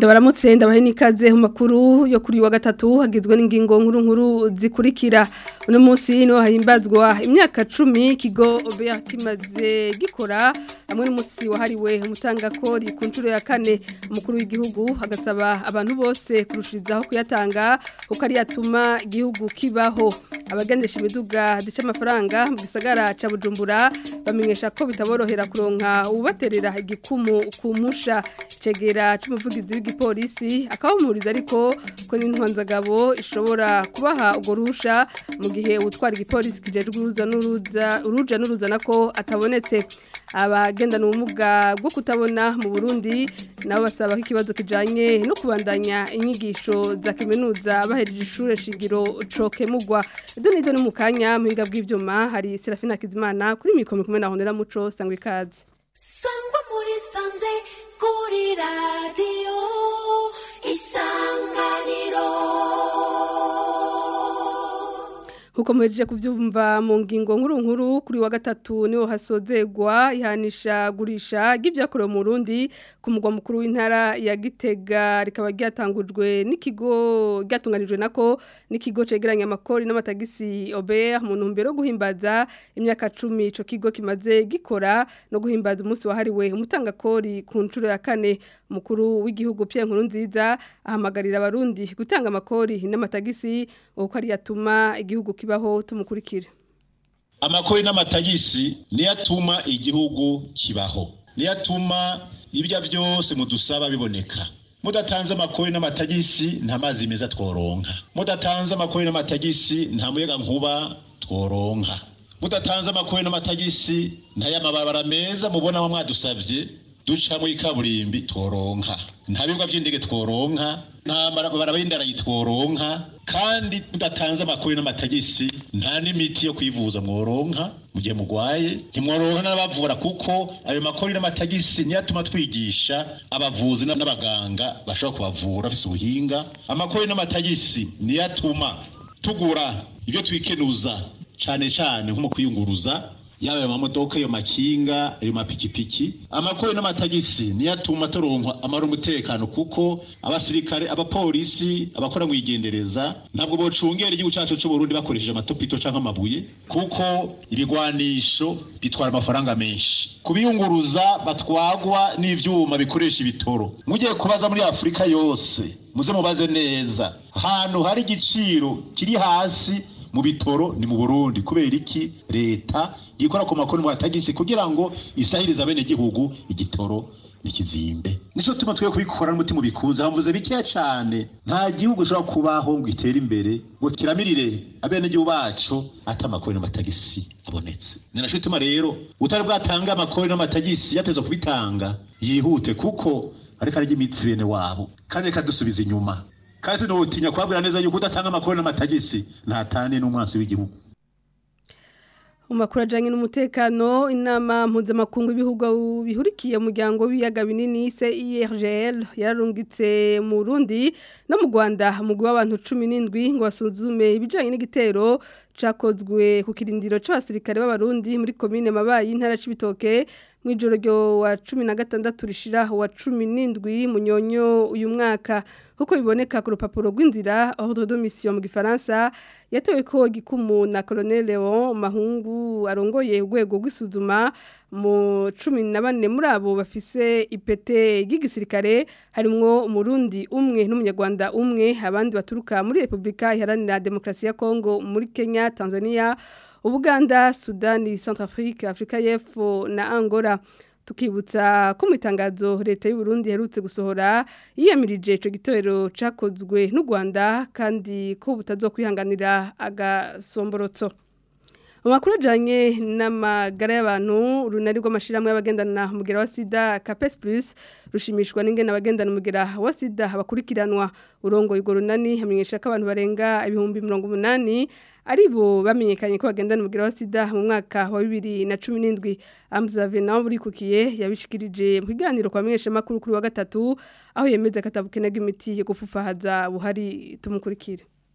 ndabaramutse ndabahe n'ikaze mu makuru yo kuri wa gatatu hagizwe n'ingingo nkuru nkuru zikurikira uno munsi niho hahimbazwa imyaka cumi ikigo obeya kimaze gikora hamwe n'umunsi wahariwe umutangakori ku nshuro ya kane umukuru w'igihugu agasaba abantu bose kurushirizaho kuyatanga kuko ari yatuma igihugu kibaho abagendesha imiduga duca amafaranga mu gisagara ca bujumbura bamenyesha ko bitaborohera kuronka ubaterera igikumu ku musha cegera c'umuvugizi w'igipolisi akabamuriza ariko ko n'intwanzagabo ishobora kubaha urwo rusha mu gihe ubutwara igipolisi kijejwe uruza n'uruza uruja n'uruza nako atabonetse abagendana ubumuga bwo kutabona mu Burundi nabo basaba ko ikibazo kijanye no kubandanya inyigisho za kaminuza bahereje ishure shingiro cokemugwa ido nido ni mu kanya muhinga bw'ivyuma hari Serafina Kizimana kuri mikoro kumwe na Honera Muco sangwe ikaze sangwa muri sanze kuri radiyo isanganiro Huko mwejeje kuvyumva mu ngingo nkuru nkuru kuri wa gatatu niho hasozegwa ihanisha gurisha givyakorewe mu Burundi ku mugwa mukuru w'intara ya Gitega rikaba ryatangujwe n'ikigo ryatunganijwe nako n'ikigo cegeranya amakori n'amatagisi Ober mu ntumbero yo guhimbaza imyaka 10 ico kigo kimaze gikora no guhimbaza umunsi wahariwe umutangakori ku nshuro ya kane mukuru w'igihugu Pierre Nkurunziza ahamagarira abarundi gutanga amakori n'amatagisi uko ari yatuma igihugu kibaho tumukurikira amakori n'amatagisi niyo atuma igihugu kibaho niyo atuma ibyo byose mudusaba biboneka mudatanze amakori n'amatagisi nta mazi meza tworonka mudatanze amakori n'amatagisi nta muyaga nkuba tworonka mudatanze amakori n'amatagisi nta y'amababara meza mubona mwadusavye duca muri kaburimbi tworonka nta bibuga by'indege tworonka nta barabara y'indarayi tworonka kandi tudatanze amakuru n'amatagisi nta n'imiti yo kwivuza mworonka mu gihe mugwaye ntimworonka n'abavura kuko ayo makuru n'amatagisi niyo atuma twigisha abavuzi n'abaganga bashobora kubavura bafise ubuhinga amakuru n'amatagisi niyo atuma tugura ibyo twikenuza cane cane nko mu kwiyunguruza yaba ayo mamodoka ayo makinga ayo mapikipiki amakuru n'amatagisi niyo atuma turonka amara umutekano kuko abasirikare abapolisi abakora mu igendereza ntabwo bocungera igihugu cyacu cy'u Burundi bakoresheje amatopito canke amabuye kuko ibigwanisho bitwara amafaranga menshi kubiyunguruza batwagwa n'ivyuma bikoresha ibitoro mugiye kubaza muri Afrika yose muze mubaze neza ahantu hari igiciro kiri hasi mu bitoro ni mu Burundi kubera iki leta ikora ku makuru mwatagisi kugira ngo isahirize abene gihugu igitoro nikizimbe nico tuma twe kubikora n'umutima bikunze hamvuze bikeya cyane nta gihugu ushobora kubaho ngo itere imbere ngo kiramirire abene gihugu bacu ata makuru n'amatagisi abonetse ninaco tuma rero utari bwatanga amakuru n'amatagisi yateza kubitanga yihute kuko ariko arya imitsi bene wabo kandi kadusubiza inyuma kandi sinutinya kubabwira neza yuko udatanga amakuru n'amatagisi ntatane n'umwansi w'igihugu Umakuru ajanye n'umutekano inama mpuzamakungu ibihugu bihurikiye umuryango w'ibiyaga binini CIRGL yararungitse mu Burundi no mu Rwanda umugwi w'abantu 17 ngo basuzume ibijanye n'igitero cakozwe ku kirindiro c'abasirikare b'abarundi muri commune Mabayi intara c'ibitoke mwijoro ryo wa 16 rishira wa 17 munyonyo uyu mwaka huko biboneka ku rupapuro rw'inzira ordre de mission mu gifaransa yatewe ko gikumu na Colonel Leon Mahungu arongoye urwego rw'isuzuma mu 14 muri abo bafise ipete y'igisirikare harimwo umurundi umwe n'umunyarwanda umwe abandi baturuka muri Republika Iharanira Demokrasi ya Kongo muri Kenya Tanzania Ubuganda, Sudani, Centrafrique, Afrika y'Epfo na Angola. Tukibutsa ko mu itangazo leta y'u Burundi herutse gusohora yiyamirije ico gitero cakozwe n'u Rwanda kandi ko butazokwihanganira agasomborotso. Amakuru ajanye n'amagara y'abantu runari rw'amashiramwe y'abagendana umugera wa sida Capes Plus rushimishwa n'ingene abagendana umugera wa sida bakurikiranwa urongo yugo runani hamenyesha ko abantu barenga ibihumbi 180 aribo bamenyekanye ko bagendana umugera wa sida mu mwaka wa 2017 Amza Venant burikukiye yabishikirije mu kiganiro kwa menyesha makuru kuri wa gatatu aho yemeza katabukenega imiti yo gufufahaza buhari tumukurikire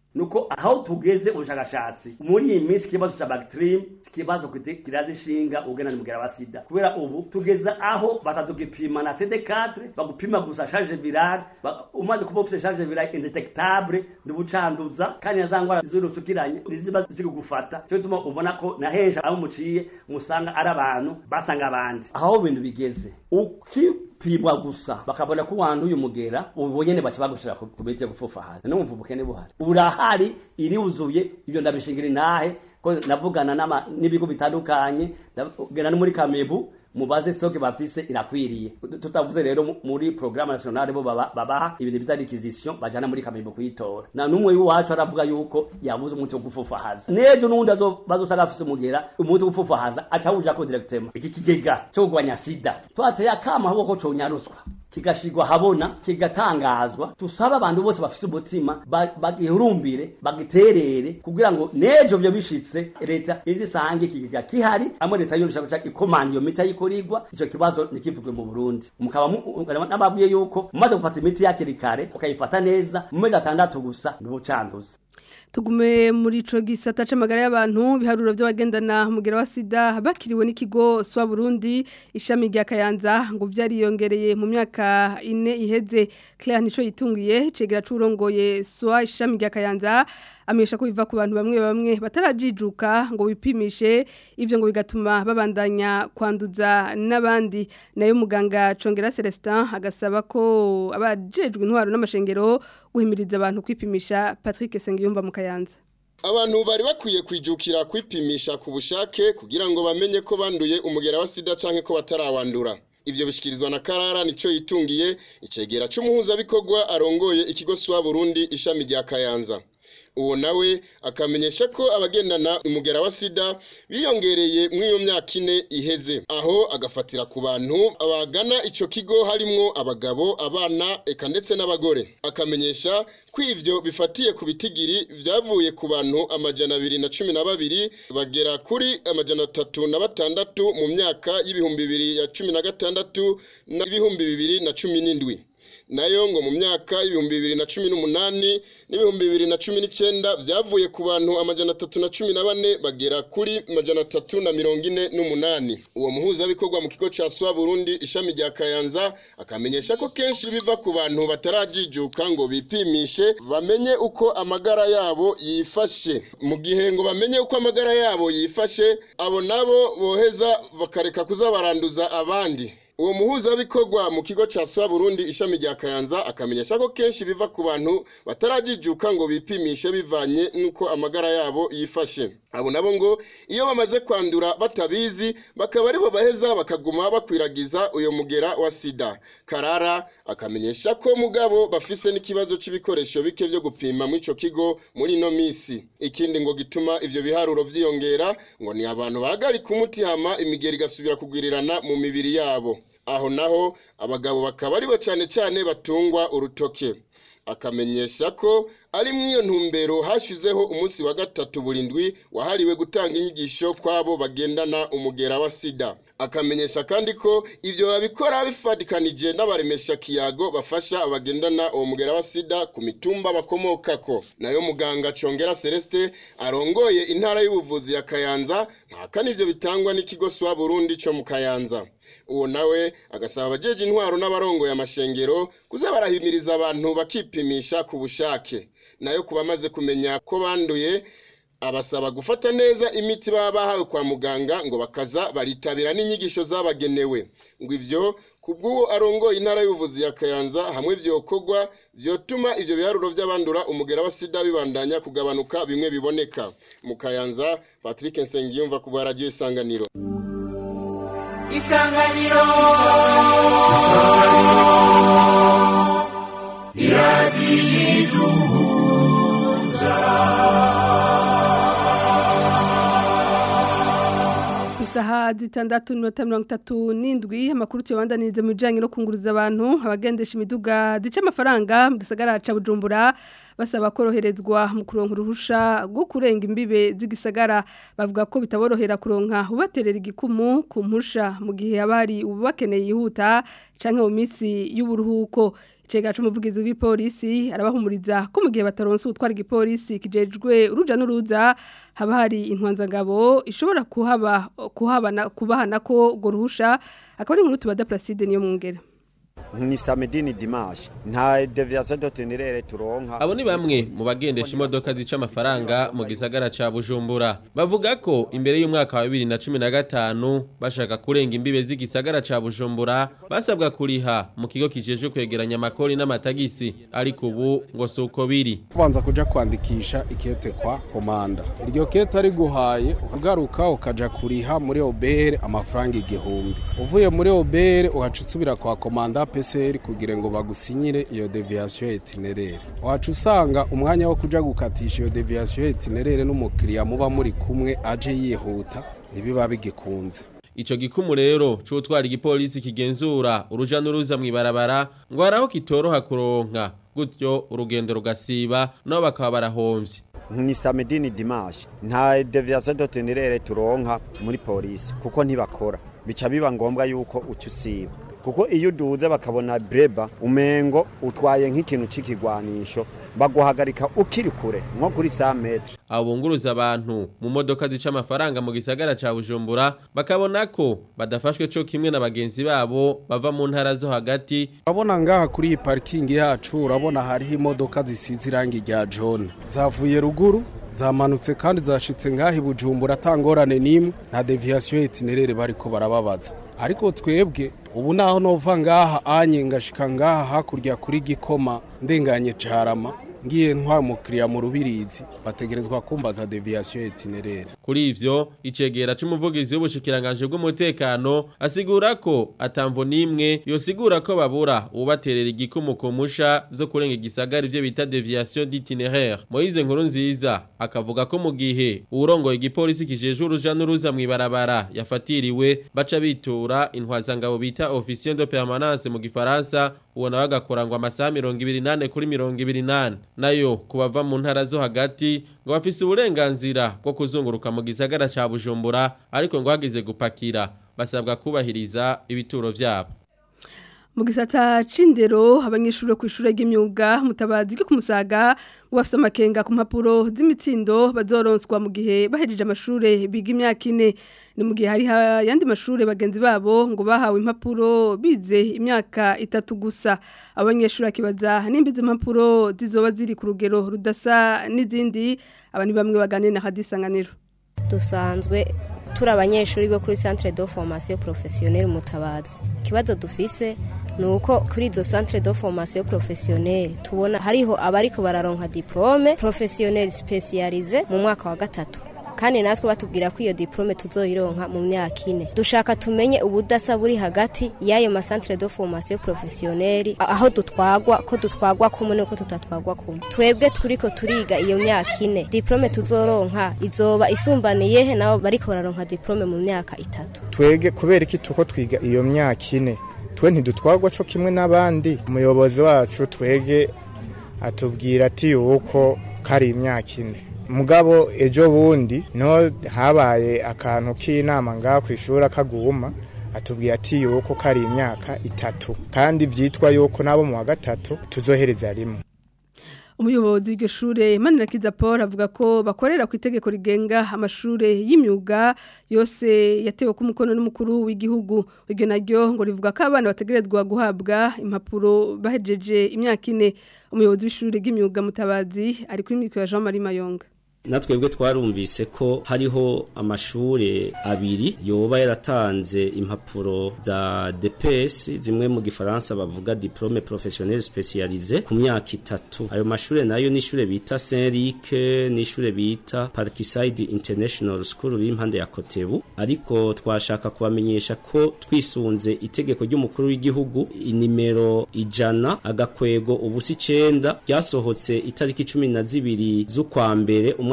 nuko aho tugeze ubushakashatsi muri iyi minsi ikibazo cya bactrim ikibazo kite- kiraza inshinga ugena n'umugera wa sida kubera ubu tugeza aho batadugipima na CD4 bagupima gusa charge virale ba- umaze kuba ufite charge virale indetectable ndubucanduza kandi na za ngwara zirusukiranye niziba zikugufata cyo tuma ubona ko na henshi aho muciye musanga ari abantu basanga abandi aho ibintu bigeze ukipimwa gusa bakabona ko wanduye umugera ubu nyene baca bagushira ku ku miti yo gufufahaza numva ubukene buhari urahari iriuzuye ibyo ndabishingira intahe ko navugana n'ama- n'ibigo bitandukanye ndagenda no muri kamebu mubaze stoke bafise irakwiriye tutavuze rero mu- muri programme nationale bo baba- babaha ibintu bita requisition bajana muri kamebu kuyitora na numwe w'iwacu aravuga yuko yabuze umuti wo gufufahaza nejo n'undi azo- bazosanga afise umugera umuti wo gufufahaza aca awujako directement iki kigega cyo kugwanya sida twateye akama ahubwo ko conyaruswa kigashigwa habona kigatangazwa tusaba abantu bose bafise umutima ba- bagihurumbire bagiterere kugira ngo nejo byo bishitse leta izisange ikigega kihari amwe leta yorusha guca ikomanda iyo miti ayikorirwa ico kibazo ntikivugwe mu Burundi mukaba mu- nababwiye yuko mumaze gufata imiti yakiri kare ukayifata neza mu mezi atandatu gusa ntubucanduza tugume muri ico gisata c'amagara y'abantu biharuro by'abagendana umugera wa sida bakiriwe n'ikigo swa Burundi ishami rya Kayanza ngo vyariyongereye mu myaka ine iheze Claire nico yitungiye cegera curongoye swa ishami rya Kayanza amenyesha ko biva ku bantu bamwe bamwe batarajijuka ngo bipimishe ivyo ngo bigatuma babandanya kwanduza n'abandi nayo muganga Congera Celestin agasaba ko abajejwe intwaro n'amashengero guhimiriza abantu kwipimisha Patrick Sengiyumva mu Kayanza Abantu bari bakwiye kwijukira kwipimisha ku bushake kugira ngo bamenye ko banduye umugera wa sida canke ko batarawandura. Ivyo bishikirizwa na Karara nico yitungiye icegera c'umuhuza bikorwa arongoye ikigo swa Burundi ishami rya Kayanza. Uwo nawe akamenyesha ko abagendana umugera wa sida biyongereye mw'iyo myaka ine iheze aho agafatira ku bantu abagana ico kigo harimwo abagabo abana eka ndetse n'abagore akamenyesha ko ivyo bifatiye ku bitigiri vyavuye ku bantu amajana abiri na cumi na babiri bagera kuri amajana atatu na batandatu mu myaka y'ibihumbi bibiri ya cumi na gatandatu n'ibihumbi bibiri na cumi n'indwi nayo ngo mu myaka y'ibihumbi bibiri na cumi n'umunani n'ibihumbi bibiri na cumi n'icyenda byavuye ku bantu amajana atatu na cumi na bane bagera kuri amajana atatu na mirongo ine n'umunani uwo muhuzabikorwa mu kigo cya swa burundi ishami rya kayanza akamenyesha ko kenshi biva ku bantu batarajijuka ngo bipimishe bamenye uko amagara yabo yifashe mu gihe ngo bamenye uko amagara yabo yifashe abo nabo boheza bakareka kuza baranduza abandi uwo muhuzabikorwa mu kigo cya swa burundi ishami rya kayanza akamenyesha ko kenshi biva ku bantu batarajijuka ngo bipimishe bivanye n'uko amagara yabo yifashe abo nabo ngo iyo bamaze kwandura batabizi bakaba aribo baheza bakaguma bakwiragiza uyo mugera wa sida karara akamenyesha ko mugabo bafise n'ikibazo c'ibikoresho bike vyo gupima muri ico kigo muri ino misi ikindi ngo gituma ivyo biharuro vyiyongera ngo ni abantu bahagarika umuti hama imigeri igasubira kugwirirana mu mibiri yabo aho naho abagabo bakaba aribo cane cane batungwa urutoke akamenyesha ko ari mw'iyo ntumbero hashizeho umunsi wa gatatu burindwi wahariwe gutanga inyigisho kw'abo bagendana umugera wa sida akamenyesha kandi ko ivyo babikora bifatikanije n'abaremesha kiyago bafasha abagendana uwo mugera wa sida ku mitumba bakomokako nayo muganga congera celeste arongoye intara y'ubuvuzi ya kayanza ntakana ivyo bitangwa n'ikigo swa burundi co mu kayanza uwo nawe agasaba abajeje intwaro n'abarongoye amashengero kuza barahimiriza abantu bakipimisha ku bushake nayo ku bamaze kumenya ko banduye abasaba gufata neza imiti baba bahawe kwa muganga ngo bakaza baritabira n'inyigisho zabagenewe ngo ivyo kubw'uwo arongoye intara y'ubuvuzi ya kayanza hamwe vyokorwa vyotuma ivyo biharuro vy'abandura umugera wa sida bibandanya kugabanuka bimwe biboneka mu kayanza patrick nsengiyumva ku bwa radiyo isanganiro isanganiro Isaha zitandatu n'inota mirongo itatu n'indwi amakuru tuyabandaniriza mu bijyanye no kunguruza abantu abagendesha imiduga zica amafaranga mu gisagara ca Bujumbura basaba koroherezwa mu kuronka uruhusha rwo kurenga imbibe z'igisagara bavuga ko bitaborohera kuronka ubaterera igikumu ku mpusha mu gihe abari ubu bakeneye yihuta canke mu minsi y'uburuhuko icega c'umuvugizi w'ipolisi arabahumuriza ko mu gihe bataronse utwara igipolisi kijejwe uruja n'uruza haba hari intwanzangabo ishobora kuhaba kuhabana kubahana ko go ruhusha akaba ari inkuru tubada Placide niyo mungera ni samedi ni dimanche nta deviation d'itinéraire turonka abo ni bamwe mu bagendesha imodoka zica amafaranga mu gisagara ca Bujumbura bavuga ko imbere y'umwaka wa 2015 bashaka kurenga imbibe z'igisagara ca Bujumbura basabwa kuriha mu kigo kijeje kwegeranya amakori n'amatagisi ariko ubu ngo suko biri kubanza kuja kwandikisha ikete kwa komanda iryo kete ari guhaye ugaruka ukaja kuriha muri obere amafaranga igihumbi uvuye muri obere uhaca usubira kwa komanda PCR kugira ngo bagusinyire iyo deviation itinéraire wacu usanga umwanya wo kuja gukatisha iyo deviation itinéraire n'umukiriya muba muri kumwe aje yihuta ntibiba bigikunze Ico gikumu rero c'utwara igipolisi kigenzura uruja n'uruza mw'ibarabara ngo haraho kitoroha kuronka gutyo urugendo rugasiba nabo bakaba barahomvye ni samedi ni dimanche nta deviation d'itinéraire turonka muri polisi kuko ntibakora bica biba ngombwa yuko uca usiba kuko iyo uduze bakabona breba umengo utwaye nk'ikintu c'ikigwanisho baguhagarika ukiri kure nko kuri 100 metre abunguruza abantu mu modoka zica amafaranga mu gisagara ca Bujumbura bakabona ko badafashwe co kimwe na bagenzi babo bava mu ntara zo hagati urabona ngaha kuri iyi parking yacu urabona hariho imodoka zisize irangi rya jaune zavuye ruguru zamanutse kandi zashitse ngaha i Bujumbura atangorane n'imwe nta deviation itinéraire bariko barababaza ariko twebwe ubu naho nova ngaha anye ngashika ngaha hakurya kuri gikoma ndenganye carama ngiye ntwa mukiriya mu rubirizi bategerezwa kumbaza deviation itinéraire kuri ivyo icegera c'umuvugizi w'ubushikiranganje bw'umutekano asigura ko atamvo nimwe yosigura ko babura ubaterera igikumu ku musha zo kurenga igisagara ivyo bita deviation d'itinéraire Moise nkuru nziza akavuga ko mu gihe urongoye igipolisi kijeje uruja n'uruza mw'ibarabara yafatiriwe baca bitura intwazangabo bita officier de permanence mu gifaransa uwo nawe agakora ngo amasaha mirongo ibiri nane kuri mirongo ibiri nane nayo kubava mu ntara zo hagati ngo bafise uburenganzira bwo kuzunguruka mu gisagara ca Bujumbura ariko ngo hagize gupakira basabwa kubahiriza ibituro vyabo mu gisata c'indero abanyeshuri ku ishure ry'imyuga mutabazi ryo kumusaga ngo bafite amakenga ku mpapuro z'imitsindo bazoronswa mu gihe bahejeje amashure biga imyaka ine ni mu gihe hari ayandi mashure bagenzi babo ngo bahawe impapuro bize imyaka itatu gusa abanyeshuri akibaza nimba izo mpapuro zizoba ziri ku rugero rudasa n'izindi aba ni bamwe baganira na hadisanganiro dusanzwe turi abanyeshuri bo kuri centre de formation professionnelle mutabazi ikibazo dufise ni uko kuri izo centre de formation professionnelle tubona hariho abariko bararonka diplome professionnelle specialize mu mwaka wa gatatu kandi natwe batubwira ko iyo diplome tuzoyironka mu myaka ine dushaka tumenye ubudasa buri hagati y'ayo masantere de formation professionnelle aho dutwagwa ko dutwagwa kumwe nuko tutatwagwa kumwe twebwe turiko turiga iyo myaka ine diplome tuzoronka izoba isumbaniye he nabo bariko bararonka diplome mu myaka itatu twege kubera iki tuko twiga iyo myaka ine twe ntidutwagwa co kimwe n'abandi umuyobozi wacu twege atubwira ati yuko kari imyaka ine mugabo ejo bundi no habaye akantu k'inama ngaha ku ishuri akaguma atubwira ati yuko kari imyaka itatu kandi vyitwa yuko nabo mu wa gatatu tuzohereza rimwe umuyobozi w'iryo shure Manirakiza Paul avuga ko bakorera ku itegeko rigenga amashure y'imyuga yose yatewe ku mukono n'umukuru w'igihugu iryo naryo ngo rivuga ko abana bategerezwa guhabwa impapuro bahejeje imyaka ine umuyobozi w'ishure ry'imyuga mutabazi ari kuri mikoro ya Jean Marie Mayonga natwebwe twarumvise ko hariho amashure abiri yoba yaratanze impapuro za DPS zimwe mu gifaransa bavuga diplome professionnel spécialisé ku myaka itatu ayo mashure nayo ni ishure bita Saint-Luc ni ishure bita Parkside International School b'impande ya Kotebu ariko twashaka kubamenyesha ko twisunze itegeko ry'umukuru w'igihugu inimero ijana agakwego ubusi icenda ryasohotse itariki cumi na zibiri z'ukwa mbere umwaka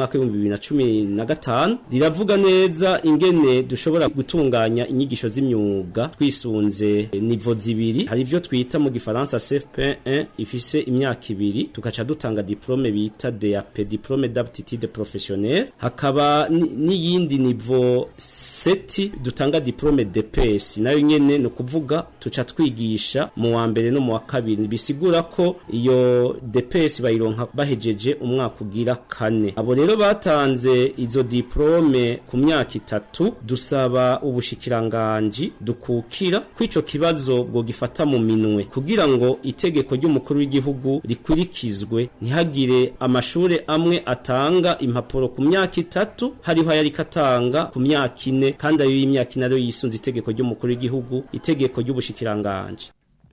mwaka w'ibihumbi bibiri na cumi na gatanu riravuga neza ingene dushobora gutunganya inyigisho z'imyuga twisunze nivo zibiri hari ivyo twita mu gifaransa CFP1 ifise imyaka ibiri tugaca dutanga diplome bita DAP diplome d'aptitude professionnelle hakaba ni- n'iyindi nivo seti dutanga diplome DPS nayo nyene no kuvuga tuca twigisha mu wa mbere no mu wa kabiri bisigura ko iyo DPS bayironka bahejeje umwaka ugira kane abo rero batanze izo diplome ku myaka itatu dusaba ubushikiranganji dukukira ko ico kibazo bwo gifata mu minwe kugira ngo itegeko ry'umukuru w'igihugu rikurikizwe ntihagire amashure amwe atanga impapuro ku myaka itatu hariho ayari katanga ku myaka ine kandi ayo y'imyaka ine ariyo yisunze itegeko ry'umukuru w'igihugu itegeko ry'ubushikiranganji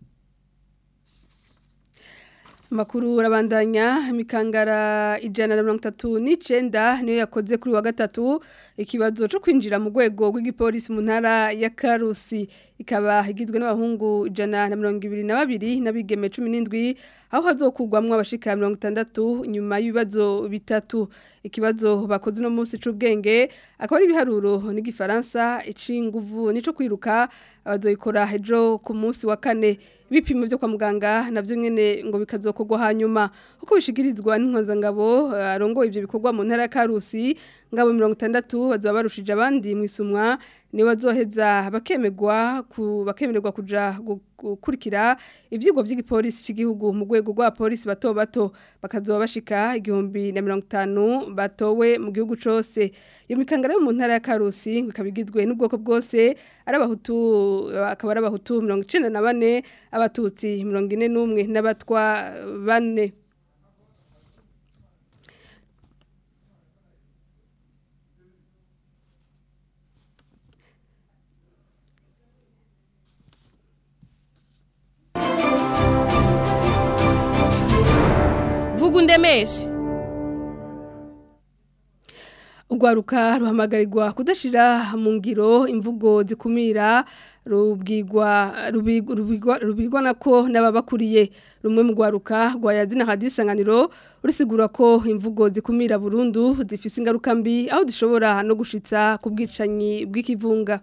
Makuru urabandanya imikangara ijana na mirongo itatu n'icenda niyo yakoze kuri wa gatatu ikibazo cyo kwinjira mu rwego rw'igipolisi mu ntara ya Karusi ikaba igizwe n'abahungu ijana na mirongo ibiri na babiri n'abigeme cumi n'indwi aho hazokugwamwo abashika mirongo itandatu nyuma y'ibibazo bitatu ikibazo bakoze uno munsi c'ubwenge akaba ari ibiharuro n'igifaransa ic'inguvu nico kwiruka abazoyikora ejo ku munsi wa kane ibipimo byo kwa muganga navyo nyene ngo bikazokorwa hanyuma uko bishikirizwa n'inkozangabo arongoye ivyo bikorwa mu ntara ya Karusi ngabo 60 bazoba barushije abandi mwisumwa ni bazoheza bakemegwa ku bakemererwa kuja gu- gukurikira ivyigwa by'igipolisi cy'igihugu mu rwego rwa polisi bato bato bakazoba bashika igihumbi na mirongo itanu batowe mu gihugu cose iyo mikangara yo mu ntara ya Karusi ngo ikaba igizwe n'ubwoko bwose ari abahutu akaba ari abahutu mirongo icenda na bane abatutsi mirongo ine n'umwe n'abatwa bane vuga undemeshe Urwaruka ruhamagarirwa kudashira mu ngiro imvugo zikumira rubwirwa rubigwa- rubigwa rubigwa nako n'ababakuriye rumwe mu rwaruka rwayazina hadisanganiro rusigura ko imvugo zikumira burundu zifise ingaruka mbi aho zishobora no gushitsa ku bwicanyi bw'ikivunga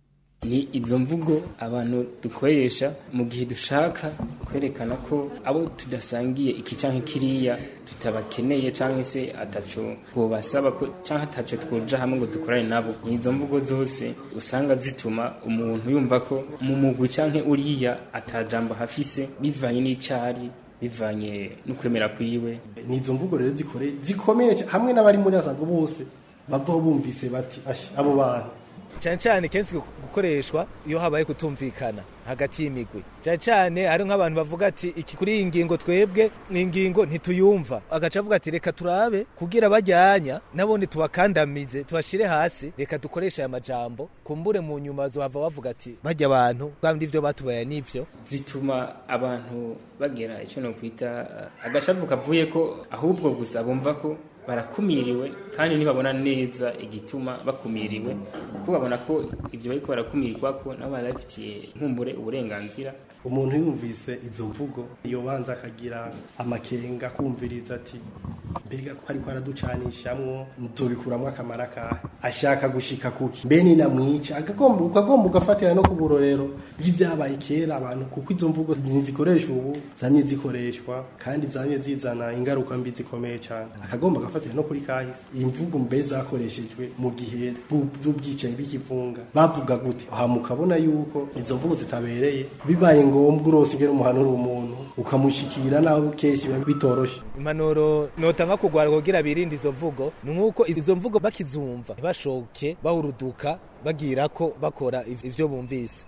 ni izo mvugo abantu dukoresha mu gihe dushaka kwerekana ko abo tudasangiye iki canke kiriya tutabakeneye canke se ataco twobasaba ko canke ataco twoja hamwe ngo dukorane nabo ni izo mvugo zose usanga zituma umuntu yumva ko mu mugwi canke uriya atajambo hafise bivanye n'icari bivanye n'ukwemera kwiwe ni izo mvugo rero zikore zikomeye cyane, hamwe n'abari muri asango bose bavaho bumvise bati "Ash, abo bantu cyane cyane kenshi gukoreshwa iyo habaye kutumvikana hagati y'imigwi cyane cyane hari nk'abantu bavuga ati iki kuri iyi ngingo twebwe ni ingingo ntituyumva agaca avuga ati reka turabe kugira bajyanya nabone tubakandamize tubashire hasi reka dukoreshe aya majambo kumbure mu nyuma zohava bavuga ati bajya abantu kandi ivyo batubaye n'ivyo zituma abantu bagera icyo no kwita uh, agashavu kavuye ko ahubwo gusa bumva ko barakumiriwe kandi ntibabona neza igituma bakumiriwe kuko babona ko ibyo bariko barakumirwa ko nabo barabifitiye nkumbure uburenganzira umuntu yumvise izo mvugo iyo banza akagira amakenga kumviriza ati mbega ko ariko araducanishamwo tubikuramwo akamara kahe ashaka gushika kuki mbe ninamwica akagomba ukagomba ugafatira no ku burorero bw'ibyabaye kera abantu kuko izo mvugo ntizikoreshwa ubu zamye zikoreshwa kandi zamye zizana ingaruka mbi zikomeye cyane akagomba agafatira no kuri kahise iyi mvugo mbe zakoreshejwe mu gihe by'ubwicanyi bw'ikivunga bavuga gute aha mukabona yuko izo mvugo zitabereye bibaye ngombwa urose ingene umuhanura umuntu ukamushikira nawe kenshi biba bitoroshe impanuro notanga kugwara kugira birinde izo mvugo ni nk'uko izo mvugo bakizumva ntibashoke bahuruduka bagira ko bakora ivyo bumvise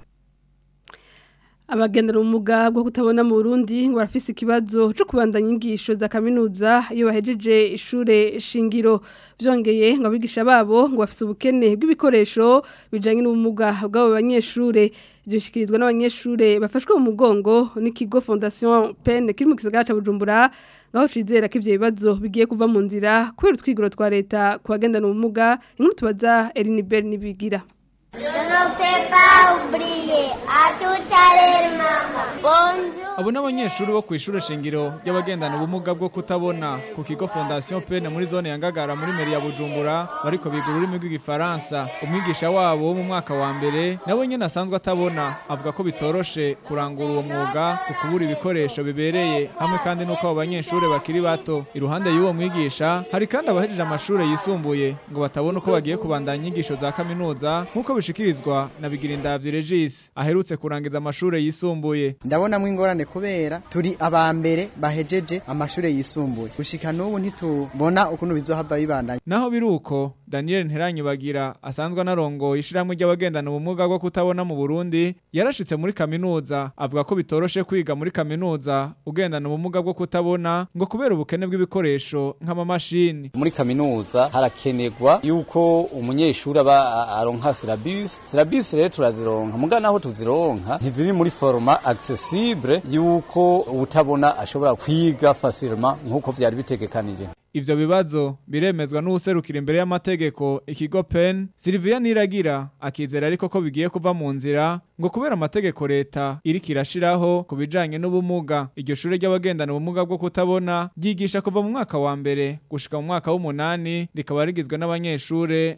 abagendera ubumuga bwo kutabona mu Burundi ngo barafise ikibazo cyo kubandanya inyigisho za kaminuza iyo bahejeje ishure shingiro byongeye ngo abigisha babo ngo bafise ubukene bw'ibikoresho bijanye n'ubumuga bw'abo banyeshure ibyo bishikirizwa n'abanyeshure bafashwe mu mugongo n'ikigo Fondation PEN kiri mu gisagara ca Bujumbura ngaho cizera ko ivyo bibazo bigiye kuva mu nzira kubera utwigoro twa leta ku bagendana ubumuga inkuru tubaza Elinibel nibigira Je ne fais pas oublier à tout à l'heure, maman. Bonjour. abo n'abanyeshuri bo kw'ishure shingiro ry'abagendana ubumuga bwo kutabona ku kigo Fondation Pene muri zone ya Ngagara muri meri ya Bujumbura bariko biga ururimi rw'igifaransa umwigisha wabo wo mu mwaka wa mbere nawe nyene asanzwe atabona avuga ko bitoroshe kurangura uwo mwuga ku kubura ibikoresho bibereye hamwe kandi nuko abo banyeshuri bakiri bato iruhande y'uwo mwigisha hari kandi abahejeje amashure yisumbuye ngo batabona uko bagiye kubandanya inyigisho za kaminuza nk'uko bishikirizwa na Bigirindavyi Regis aherutse kurangiza amashure yisumbuye ndabonamwo ingorane kubera turi aba mbere bahejeje amashure yisumbuye gushika n'ubu ntitubona ukuntu bizohava bibandanya naho biruko Daniel Nteranyibagira asanzwe anarongoye ishiramwe ry'abagendana ubumuga bwo kutabona mu Burundi yarashitse muri kaminuza avuga ko bitoroshe kwiga muri kaminuza ugendana ubumuga bwo kutabona ngo kubera ubukene bw'ibikoresho nk'amamashini muri kaminuza harakenerwa yuko umunyeshuri aba aronka syllabus syllabus rero turazironka muga naho tuzironka ntiziri muri forma accessible yuko utabona ashobora kwiga facilement nkuko vyari bitegekanije Ivyo bibazo biremezwa n'userukira imbere y'amategeko ikigo PEN Sylvia Niragira akizera ariko ko bigiye kuva mu nzira ngo kubera amategeko leta iriko irashiraho kubijanye n'ubumuga iryo shure ry'abagendana ubumuga bwo kutabona ryigisha kuva mu mwaka wa mbere gushika mu mwaka w'umunani rikaba rigizwe n'abanyeshure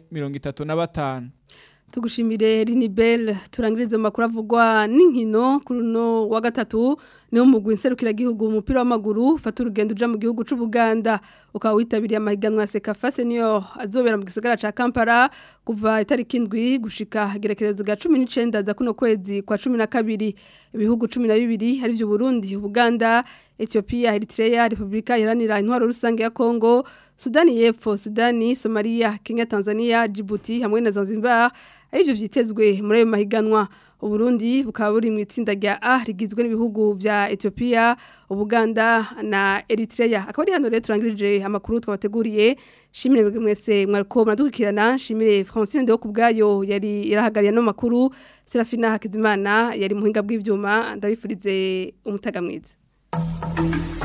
35 tugushimire Rinibel turangirize mu makuru avugwa n'inkino kuri no wa gatatu niho mugwi nserukira gihugu umupira w'amaguru fata urugendo uja mu gihugu c'u Buganda ukaba witabiriye amahiganwa ya Sekafa Senior azobera mu gisagara ca Kampala kuva itariki indwi gushika gerekerezo ga 19 za kuno kwezi kwa 12 ibihugu 12 hari byo Burundi Uganda Ethiopia Eritrea Republika Iharanira Intwaro Rusange ya Kongo Sudani y'Epfo Sudani Somalia Kenya Tanzania Djibouti hamwe na Zanzibar arivyo vyitezwe muri ayo mahiganwa Uburundi bukaba buri mu itsinda rya A rigizwe n'ibihugu vya Ethiopia, Ubuganda na Eritrea. Akaba ari hano rero turangirije amakuru twabateguriye. Shimire bwe mwese mwariko muradukurikirana. Shimire Francine Ndeho kubgayo yari irahagariye no makuru. Serafina Hakizimana yari muhinga bw'ivyuma. Ndabifurize umutaga mwiza.